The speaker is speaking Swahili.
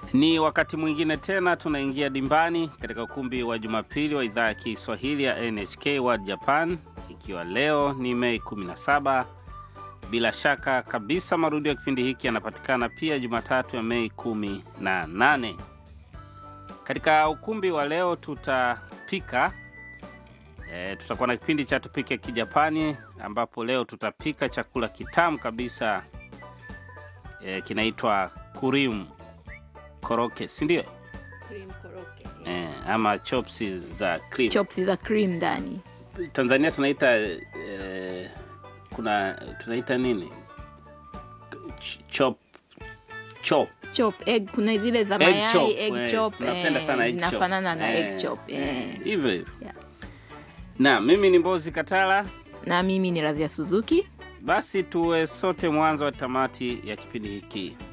Ni wakati mwingine tena tunaingia dimbani katika ukumbi wa Jumapili wa idhaa ya Kiswahili ya NHK World Japan, ikiwa leo ni Mei 17. Bila shaka kabisa marudio ya kipindi hiki yanapatikana pia Jumatatu ya Mei 18. Katika ukumbi wa leo tutapika e, tutakuwa na kipindi cha tupike Kijapani, ambapo leo tutapika chakula kitamu kabisa e, kinaitwa kurim koroke, si ndio? Cream koroke. E, ama chopsi za cream. Chops za cream ndani. Tanzania tunaita e, kuna tunaita nini? Ch- chop chop Chop egg kuna zile za egg mayai chop. egg eh, chop. tunapenda eh, sana egg chop. zinafanana na Eh, egg chop. eh, eh. hivyo hivyo. Yeah. Na mimi ni Mbozi Katala. Na mimi ni Radhia Suzuki. Basi tuwe sote mwanzo wa tamati ya kipindi hiki.